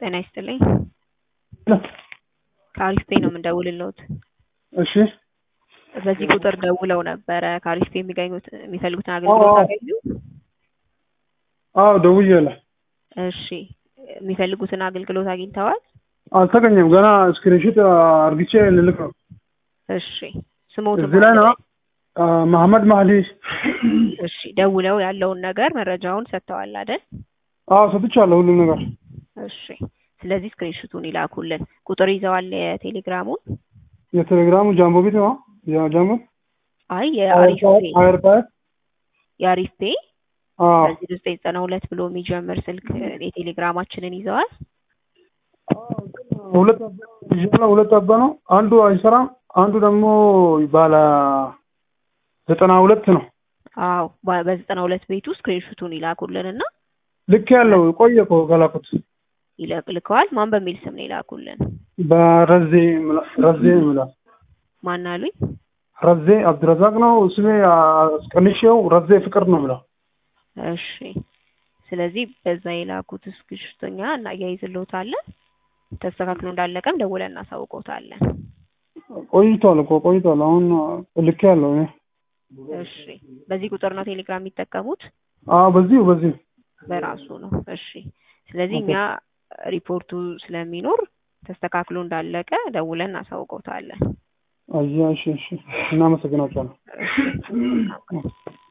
ጤና ይስጥልኝ። ከአሪፍ ፔ ነው የምንደውልልዎት። እሺ በዚህ ቁጥር ደውለው ነበረ ከአሪፍ ፔ የሚገኙት የሚፈልጉትን አገልግሎት አገኙ? አዎ ደውዬልህ እሺ የሚፈልጉትን አገልግሎት አግኝተዋል? አልተገኘም። ገና ስክሪንሾት አርግቼ ልልክ ነው። እሺ ስሞትን እዚህ ላይ ነው መሐመድ ማህዲ። እሺ ደውለው ያለውን ነገር መረጃውን ሰጥተዋል አይደል? አዎ ሰጥቻለሁ ሁሉም ነገር። እሺ ስለዚህ ስክሪንሹቱን ይላኩልን። ቁጥር ይዘዋል የቴሌግራሙን? የቴሌግራሙ ጃምቦ ቤት ነው ጃምቦ አይ የአሪፍ ፔ አይርፓት የአሪፍ ፔ አዎ በዚህ ዘጠኝ ዘጠና ሁለት ብሎ የሚጀምር ስልክ የቴሌግራማችንን ይዘዋል? ሁለት አባ ይዣለሁ። ሁለት አባ ነው። አንዱ አይሰራም፣ አንዱ ደግሞ ባለ ዘጠና ሁለት ነው። አዎ በ- በዘጠና ሁለት ቤቱ ስክሪንሹቱን ይላኩልን እና ልክ ያለው ቆየ እኮ ከላኩት ይለቅ ልከዋል። ማን በሚል ስም ነው ይላኩልን? በረዜ ምላ- ረዜ ምላስ ማን አሉኝ? ረዜ አብዱረዛቅ ነው ስሜ። አስቀንሼው ረዜ ፍቅር ነው ብላ እሺ ስለዚህ በዛ የላኩት ስክሪንሹተኛ እናያይዝልዎታለን። ተስተካክሎ እንዳለቀም ደውለን እናሳውቅዎታለን። ቆይቷል እኮ ቆይቷል። አሁን ልክ ያለው እኔ እሺ በዚህ ቁጥር ነው ቴሌግራም የሚጠቀሙት? አዎ በዚሁ በዚሁ በራሱ ነው። እሺ ስለዚህ እኛ ሪፖርቱ ስለሚኖር ተስተካክሎ እንዳለቀ ደውለን እናሳውቅዎታለን። አያ እሺ እሺ እናመሰግናቸዋለን። እሺ